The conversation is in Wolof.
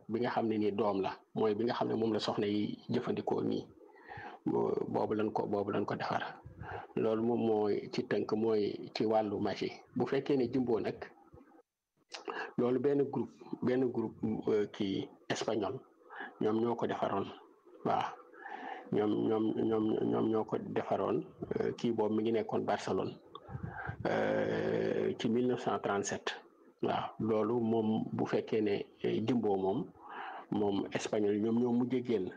bi nga xam ne nii doom la mooy bi nga xam ne moom la soxna yi jëfandikoo nii boobu lañ ko boobu lañ ko defar loolu moom mooy ci tënk mooy ci wàllu magie bu fekkee ne jumbo nag loolu benn groupe benn groupe kii espagnol ñoom ñoo ko defaroon waaw ñoom ñoom ñoom ñoom ñoo ko defaroon kii boobu mi ngi nekkoon Barcelone ci 1937 waaw loolu moom bu fekkee ne jumbo moom moom espagnol ñoom ñoo mujj génn